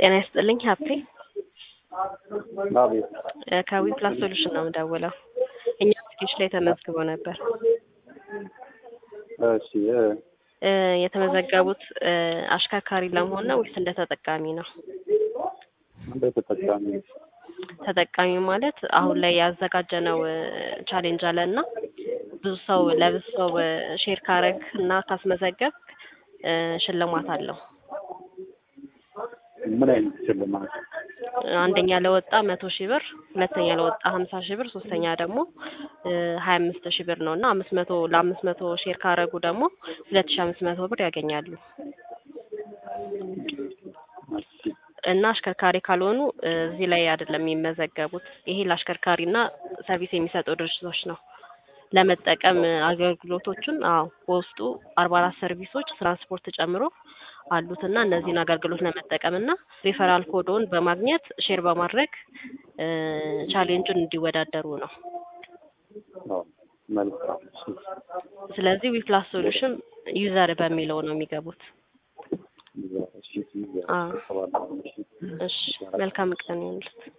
ጤና ይስጥልኝ ሀብቴ አቤት እ ከዊ ፕላስ ሶሉሽን ነው የምደውለው። እኛ አፕሊኬሽን ላይ ተመዝግቦ ነበር። እሺ እ እ የተመዘገቡት እ አሽከርካሪ ለመሆን ነው ወይስ እንደ ተጠቃሚ ነው? እንደ ተጠቃሚ ተጠቃሚ ማለት አሁን ላይ ያዘጋጀነው እ ቻሌንጅ አለ እና ብዙ ሰው ለብዙ ሰው እ ሼር ካረግ እና ካስመዘገብ እ ሽልማት አለው። ምን አይነት ሽልማት? አንደኛ ለወጣ መቶ ሺህ ብር፣ ሁለተኛ ለወጣ ሀምሳ ሺህ ብር፣ ሶስተኛ ደግሞ ሀያ አምስት ሺህ ብር ነው እና አምስት መቶ ለአምስት መቶ ሼር ካረጉ ደግሞ ሁለት ሺህ አምስት መቶ ብር ያገኛሉ እሺ እና አሽከርካሪ ካልሆኑ እ እዚህ ላይ አይደለም የሚመዘገቡት። ይሄ ለአሽከርካሪና ሰርቪስ የሚሰጡ ድርጅቶች ነው ለመጠቀም እ አገልግሎቶቹን አዎ በውስጡ አርባ አራት ሰርቪሶች ትራንስፖርት ጨምሮ አሉት እና እነዚህን አገልግሎት ለመጠቀም እና ሪፈራል ኮዶን በማግኘት ሼር በማድረግ እ ቻሌንጁን እንዲወዳደሩ ነው። አዎ መልካም እሺ ስለዚህ ዊፕላስ ሶሉሽን ዩዘር በሚለው ነው የሚገቡት። እሺ እሺ አዎ። እሺ እሺ መልካም ቀን ይሁንልት።